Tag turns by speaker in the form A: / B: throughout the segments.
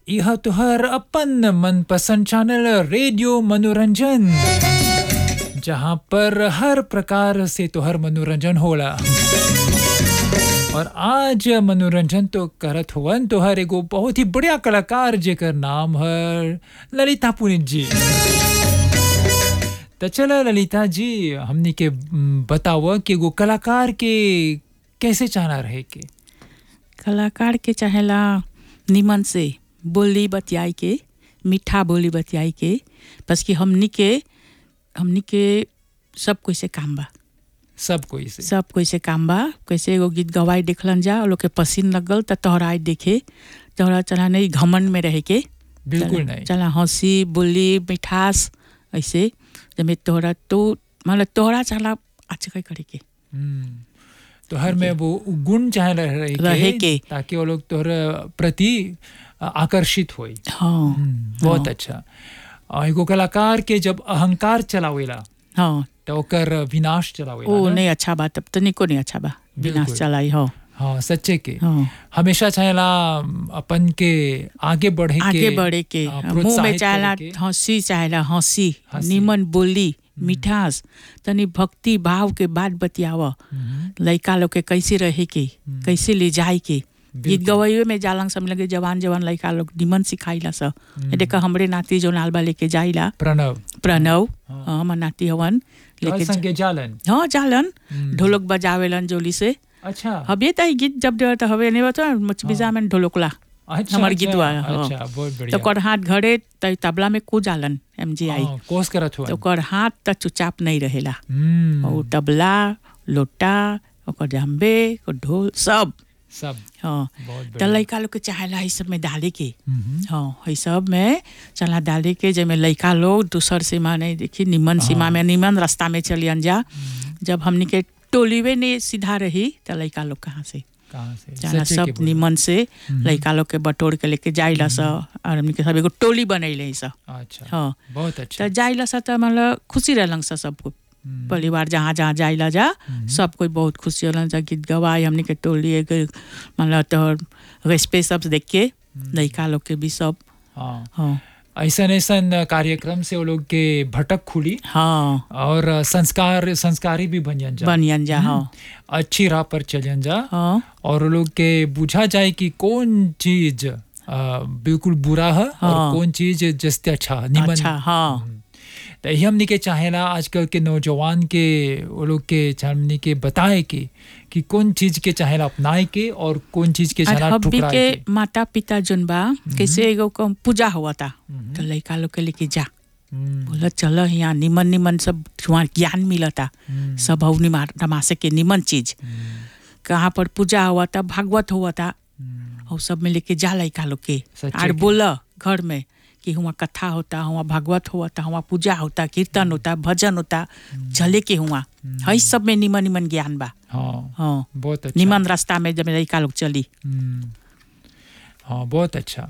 A: यह तुहर अपन मनपसंद चैनल रेडियो मनोरंजन जहाँ पर हर प्रकार से तुहर मनोरंजन होला और आज मनोरंजन तो करत हुवन तोहर एगो बहुत ही बढ़िया कलाकार जेकर नाम है ललिता पुनित जी तो चलो ललिता जी हमनी के म, बताव कि एगो कलाकार के कैसे चाहना रहे के
B: कलाकार के चाहेला निमन से बोली बतियाई के मीठा बोली बतियाई के बस कि हमनी के हमनी के सब कोई से काम बा
A: सब कोई से
B: सब कोई से काम बा कैसे एगो गीत गवाई देखलन जा और लोग के पसीन लगल त तोहरा आई देखे तोहरा चला नहीं घमंड में रहे के
A: बिल्कुल
B: चला-
A: नहीं
B: चला हंसी बोली मिठास ऐसे जब तोहरा तो मतलब तोहरा चला अच्छा करे के
A: हम्म, तो हर में वो गुण चाहे रहे के,
B: रहे के।
A: ताकि वो लोग तोहर प्रति आकर्षित होई
B: हाँ
A: हम्म, बहुत
B: हाँ।
A: अच्छा और एगो कलाकार के जब अहंकार चलावेला
B: हाँ
A: तो ओकर विनाश चलावेला
B: ओ
A: ना?
B: नहीं अच्छा बा तब तनिको नहीं अच्छा बा विनाश
A: बिल्कुल।
B: चलाई हो
A: हाँ सच्चे के
B: हाँ
A: हमेशा चाहेला अपन के आगे बढ़े के
B: आगे बढ़े के
A: हाँ,
B: मुंह में
A: प्रोत्साहित
B: चाहेला
A: करे के।
B: हंसी चाहेला हंसी
A: हंसी।
B: निमन बोली मिठास तनी भक्ति भाव के बात बतियाव
A: हम्म,
B: लड़का लोग के कैसे रहे के कैसे ले जाए के गीत
A: बिल्कुल।
B: गवाइयो में जालंग सब लगे जवान जवान लड़का लोग निमन सिखाइला स देखा हमरे नाती जो नालबा लेके जाइला
A: प्रणव
B: प्रणव
A: हाँ।
B: हाँ, हमर नाती हवन
A: तोहर
B: लेके
A: संगे जालन
B: जा- हाँ जालन
A: हम्म।
B: ढोलक बजावेलन जोली से
A: अच्छा
B: हबे त ई गीत जब देवर त हबे नहीं बता मचबिजा में ढोलकला
A: अच्छा
B: हमर
A: अच्छा,
B: गीतवा, हाँ।
A: अच्छा बहुत
B: तो
A: बढ़िया
B: ओकर हाथ घरे त तबला में कूद जालन एम जी आई
A: हाँ, कोस करत हुआ
B: तो ओकर हाथ त चुपचाप नहीं रहेला
A: हम्म,
B: और तबला लोटा ओकर जम्बे ओकर ढोल सब
A: सब
B: हाँ
A: बहुत
B: त
A: बढ़िया
B: लड़का लोग के चाहेला ई सब में डाले के
A: हम्म,
B: हाँ ई सब में चला डाले के जेमे लड़का लोग दूसर सीमा नहीं देखी निमन सीमा में निमन रास्ता में चलियन जा जब हमनी के टोलीवे ने सीधा रही त लड़का लोग कहाँ से
A: कहाँ से
B: जाना
A: सच्चे के
B: सब
A: बोल।
B: निमन से लड़का लोग के बटोर के लेके जाइला स और हमनी के सब एगो टोली बनैले स
A: अच्छा
B: हाँ
A: बहुत अच्छा
B: त जाइला स त मतलब खुशी रहलन स सबको
A: हम्म,
B: परिवार जहाँ जहाँ जाइला जा सब कोई बहुत खुशी होलन जा गीत गवाई हमनी के टोली एक मतलब तो रेस्पे सब देख के लड़का लोग के भी सब
A: हाँ
B: हाँ
A: ऐसन ऐसन कार्यक्रम से वो लोग के भटक खुली
B: हाँ
A: और संस्कार संस्कारी भी बन जा
B: बनियन जा हाँ
A: अच्छी राह पर चलन जा
B: हाँ
A: और वो लोग के बुझा जाए कि कौन चीज अ, बिल्कुल बुरा है
B: हाँ।
A: और कौन चीज जस्ते अच्छा है, निमन
B: अच्छा हाँ
A: तो यही हमने के चाहेला आजकल के नौजवान के वो लोग के हमने के बताए कि कि कौन चीज के चाहेला अपनाए के और कौन चीज के
B: और
A: चाहेला
B: अभी
A: ठुकराए
B: के
A: के
B: माता पिता जोन बा कैसे एगो कम पूजा हुआ था तो लड़का लोग के लेके जा
A: हम्म,
B: बोला चलो यहाँ निमन निमन सब वहाँ ज्ञान मिलता
A: हम्म,
B: सब हऊ तमाशे के निमन चीज कहाँ पर पूजा हुआ था भागवत हुआ था
A: हम्म,
B: और सब में लेके जा लड़का लोग के
A: सच्चे
B: और
A: के।
B: बोला घर में कि हुआ कथा होता हुआ भागवत होता हुआ पूजा होता कीर्तन होता भजन होता चले के हुआ है सब में निमन निमन ज्ञान बा
A: हाँ
B: हाँ
A: बहुत अच्छा
B: निमन रास्ता में जब लड़का लोग चली
A: हम्म, हाँ बहुत अच्छा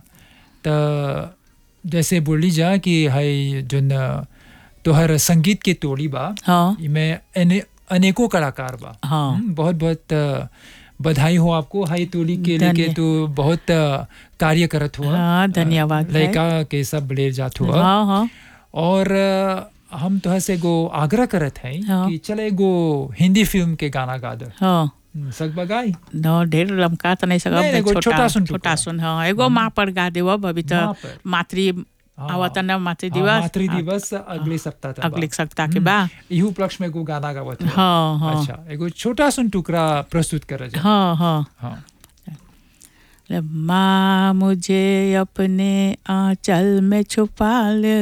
A: तो जैसे बोली जा कि है जो न तोहर संगीत के टोली बा
B: हाँ
A: इमें अने, अनेकों कलाकार बा
B: हाँ
A: हम्म, बहुत बहुत अ, बधाई हो आपको हाई टोली के लेके
B: धन्य-
A: तो बहुत अ, कार्य करत हुआ
B: हाँ, धन्यवाद है।
A: लड़का के सब ले जात हुआ
B: हाँ हाँ
A: और अ, हम तो से एगो आग्रह करत हैं
B: हाँ।
A: कि चल एगो हिंदी फिल्म के गाना गा दे
B: हाँ
A: सक बगाई
B: न ढेर लमका तो नहीं सकब
A: नहीं, एगो
B: छोटा
A: छोटा सुन
B: छोटा
A: टुकड़ा।
B: सुन हाँ एगो माँ पर गा देव अभी तो
A: माँ पर।
B: मातृ
A: हाँ।
B: आवत न मातृ
A: हाँ,
B: दिवस
A: मातृ दिवस अगले सप्ताह तक बा।
B: अगले सप्ताह के बा
A: इहू उपलक्ष्य में एगो गाना गावत है
B: हाँ हाँ
A: अच्छा एगो छोटा सुन टुकड़ा प्रस्तुत कर जा
B: हाँ हाँ
A: हाँ
B: माँ मुझे अपने आंचल में छुपा ले